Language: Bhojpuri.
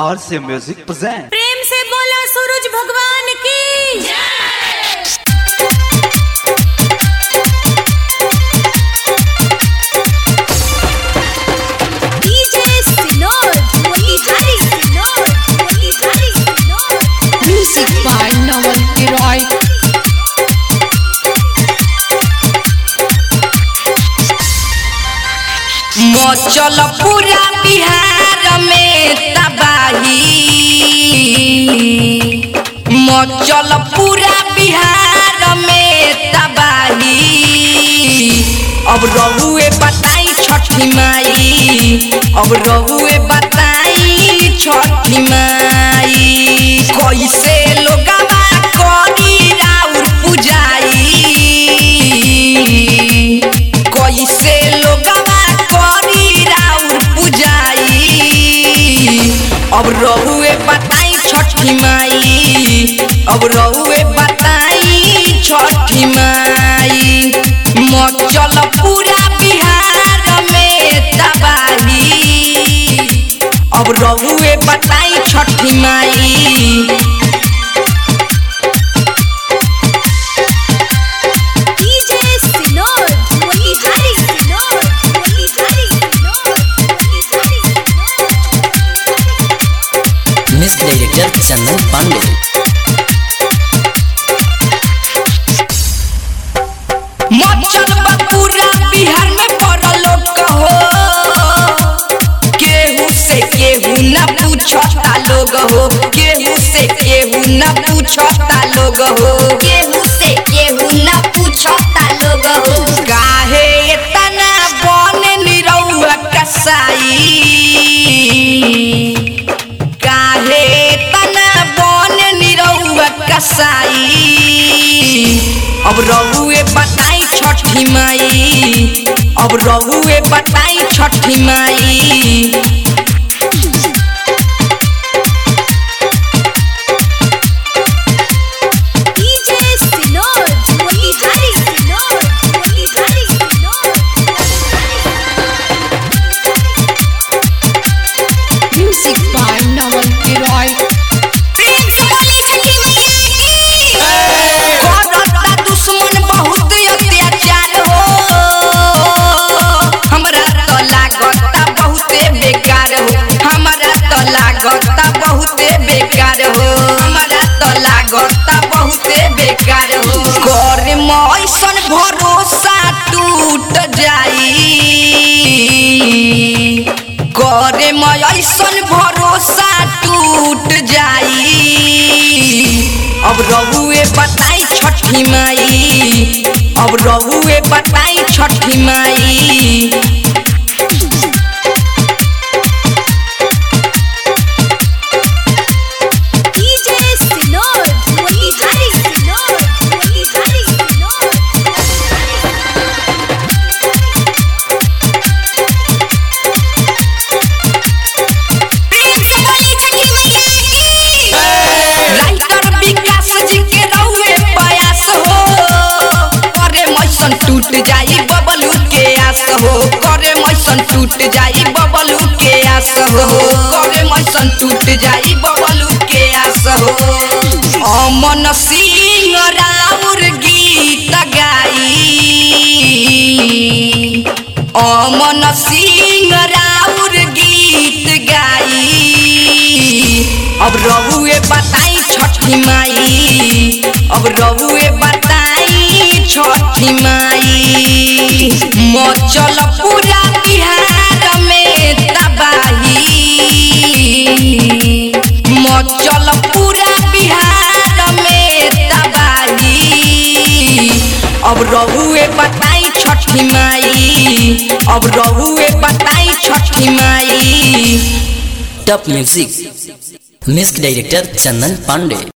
और से म्यूजिक present प्रेम से बोला सूरज भगवान की डीजे सिनोर मोतीहारी सिनोर मोतीहारी सिनोर Music by Naval Giroy. मचल पूरा बिहार में तबाही मचल पूरा बिहार में तबाही अब रहुए बताई छठी माई अब रहुए बताई छठी माई कैसे लोगवा करी राउर पुजाई कैसे लोगवा करी राउर पुजाई अब रहुए बताई छठी माई अब रहुए बताई छठी माई मचल पूरा बिहार में तबाही अब रहुए बताई छठी माई डीजे सिनोर मोतीहारी सिनोर मोतीहारी सिनोर मोतीहारी सिनोर मिस डायरेक्टर चंदन पांडे मचल बा पूरा बिहार में पड़ल कहो केहू से केहू न पूछता लोग हो केहू से केहू न पूछता लोग हो केहू से केहू न पूछता लोग हो काहे इतना बन निरौआ कसाई काहे तना बन निरौआ कसाई अब रहुए बताई छठी माई अब रहुए बताई छठी माई डीजे सिनोर मोतीहारी सिनोर मोतीहारी सिनोर Music by Naval Giroy. प्रेम से बोली छठी मैया की करता दुश्मन बहुत अत्याचार हो हमरा तो लागता बहुते बेकार हो हमरा तो लागता बहुते बेकार हो हमरा तो लागता बहुते बेकार हो कर ऐसन भरोसा टूट जाई करे ऐसन भरोसा टूट जाई अब रहुए बताई छठी माई अब रहुए बताई छठी माई डीजे सिनोर मोतीहारी सिनोर मोतीहारी सिनोर प्रेम से बोली छठी मैया की राइटर विकास जी के रहुए प्रयास हो करे मैसन टूट जाई बबलू के आस हो करे मैसन टूट जाई बबलू के आस हो करे मैसन टूट जाई बबलू के आस हो अमन सिंह राउर गीत गाई अमन सिंह राउर गीत गाई अब रहुए बताई छठी माई अब रहुए बताई छठी माई मचल पूरा बिहार में तबाही मचल पूरा बिहार में तबाही अब रहुए बताई छठी माई अब रहुए बताई छठी माई top music miss director Chandan Pandey